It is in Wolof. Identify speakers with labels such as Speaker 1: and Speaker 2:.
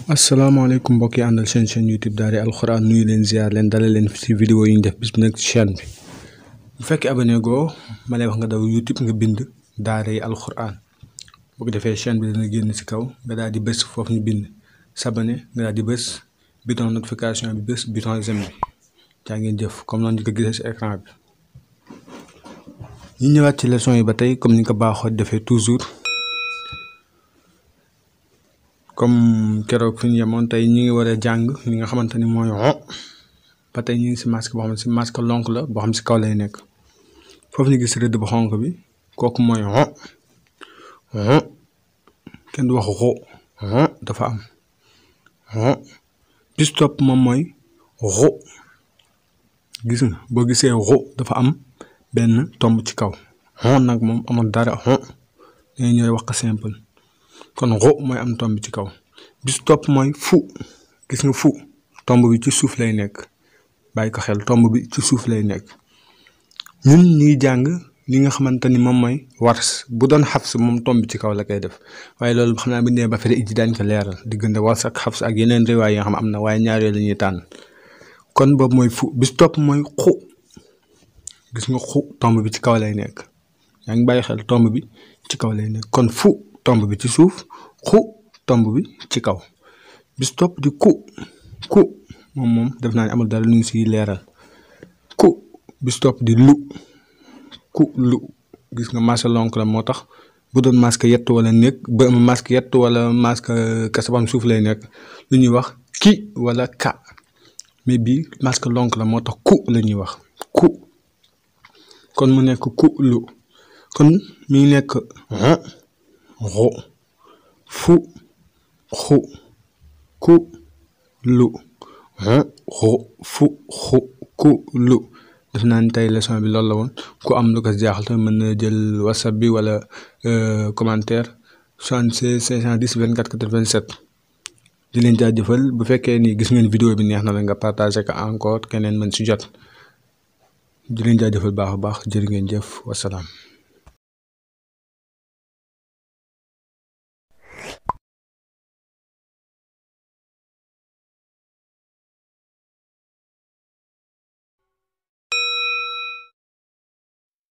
Speaker 1: asalaamaaleykum mbokk yi àndal seen chaîne YouTube Daara alxuraan nuyu leen ziar leen dalal leen ci vidéo yi ñu def bis bu nekk ci chaîne bi bu fekkee abonné goo ma lay wax nga daw YouTube nga bind Daara alxuraan bu ko defee chaîne bi dana génn ci kaw nga daal di bës foofu ñu bind s'abonner nga daal di bës bouton notification bi bës bouton j'aime bi jaa ngeen jëf comme noonu ñu ko gisee ci écran bi. ñu ñëwaat ci leçon yi ba tey comme ni nga ko baaxoo defee toujours. comme keroog fi ñu yemoon tey ñu ngi war a jàng li nga xamante ni mooy xo ba tey ñu ngi si masque boo xam ne si masque lonk la boo xam si kaw lay nekk foofu ñu gis rëdd bu xonk bi kooku mooy xo xo kenn du wax xo xo dafa am xo bis topp moom mooy xo gis nga boo gisee xo dafa am benn tomb ci kaw xo nag moom amul dara xo dañuy ñëw wax ko simple. kon xo mooy am tomb ci kaw bis topp mooy fu gis nga fu tomb bi ci suuf lay nekk bàyyi ko xel tomb bi ci suuf lay nekk ñun ñu ngi jàng li nga xamante ni moom mooy wars bu doon xafs moom tomb bi ci kaw la koy def waaye loolu xam naa bu ñu nee ba fere ijji daañu ko leeral diggante wars ak xafs ak yeneen riwaay yi nga xam am na waaye ñaar yooyu la ñuy tànn kon boobu mooy fu bis topp mooy xu gis nga xu tomb bi ci kaw lay nekk yaa ngi bàyyi xel tomb bi ci kaw lay nekk kon fu. tomb bi ci suuf xu tomb bi ci kaw bis topp di ku ku moom moom def naa ne amul dara lu ñu siy leeral ku bis topp di lu ku lu gis nga masque lonk la moo tax bu doon masque yett wala nekk ba masque yett wala masque kasabam suuf lay nekk lu ñuy wax ki wala ka mais bii masque lonk la moo tax ku la ñuy wax ku kon mu nekk ku lu kon mi ngi nekk xo fu xu ku lu xo fu xu ku lu def naa ni tey leçon bi loolu la woon ku am lu ko jaaxal tamit mën na jël whatsapp bi wala commentaire 76 510 24 87 di leen jaajëfal bu fekkee ni gis ngeen vidéo bi neex na la nga partagé ko encore keneen mën si jot di leen jaajëfal baax a baax jërë ngeen jëf wasalaam